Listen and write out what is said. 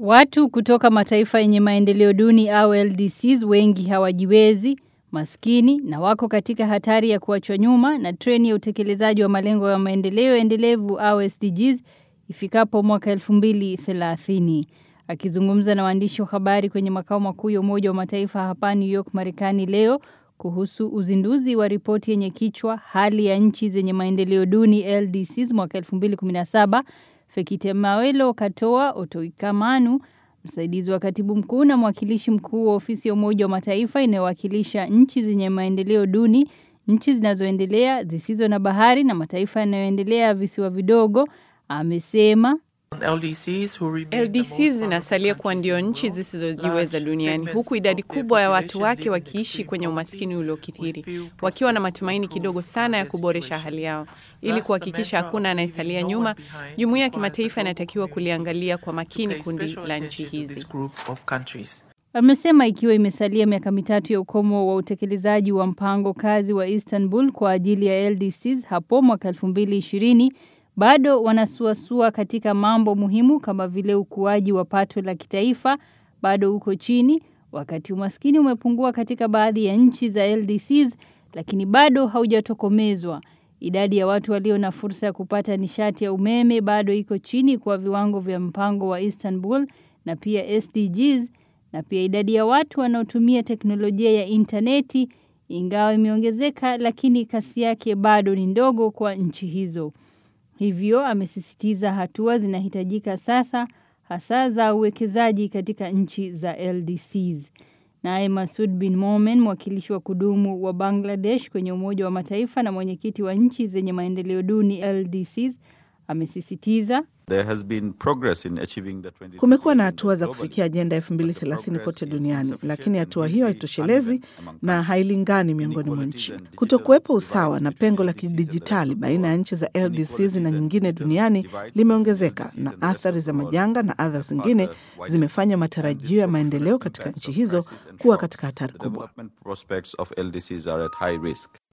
Watu kutoka mataifa yenye maendeleo duni au LDCs wengi hawajiwezi, maskini na wako katika hatari ya kuachwa nyuma na treni ya utekelezaji wa malengo ya maendeleo endelevu au SDGs ifikapo mwaka 2030. Akizungumza na waandishi wa habari kwenye makao makuu ya Umoja wa Mataifa hapa New York, Marekani leo kuhusu uzinduzi wa ripoti yenye kichwa hali ya nchi zenye maendeleo duni LDCs mwaka 2017 Fekite Mawelo Katoa Otoikamanu, msaidizi wa katibu mkuu na mwakilishi mkuu wa ofisi ya Umoja wa Mataifa inayowakilisha nchi zenye maendeleo duni, nchi zinazoendelea zisizo na bahari na mataifa yanayoendelea visiwa vidogo, amesema LDC zinasalia kuwa ndio nchi zisizojiweza duniani huku idadi kubwa ya watu wake wakiishi kwenye umaskini uliokithiri, wakiwa na matumaini kidogo sana ya kuboresha hali yao. Ili kuhakikisha hakuna anayesalia nyuma, jumuiya ya kimataifa inatakiwa kuliangalia kwa makini kundi la nchi hizi. Amesema ikiwa imesalia miaka mitatu ya ukomo wa utekelezaji wa mpango kazi wa Istanbul kwa ajili ya LDCs hapo mwaka 2020 bado wanasuasua katika mambo muhimu kama vile ukuaji wa pato la kitaifa bado uko chini, wakati umaskini umepungua katika baadhi ya nchi za LDCs, lakini bado haujatokomezwa. Idadi ya watu walio na fursa ya kupata nishati ya umeme bado iko chini kwa viwango vya mpango wa Istanbul na pia SDGs, na pia idadi ya watu wanaotumia teknolojia ya interneti ingawa imeongezeka, lakini kasi yake bado ni ndogo kwa nchi hizo. Hivyo amesisitiza hatua zinahitajika sasa hasa za uwekezaji katika nchi za LDCs. Naye Masud bin Momen, mwakilishi wa kudumu wa Bangladesh kwenye Umoja wa Mataifa na mwenyekiti wa nchi zenye maendeleo duni LDCs, amesisitiza Kumekuwa na hatua za kufikia ajenda ya 2030 kote duniani, lakini hatua hiyo haitoshelezi na hailingani miongoni mwa nchi. Kutokuwepo usawa na pengo la kidijitali baina ya nchi za LDCs na nyingine duniani limeongezeka, na athari za majanga na adha zingine zimefanya matarajio ya maendeleo katika nchi hizo kuwa katika hatari kubwa.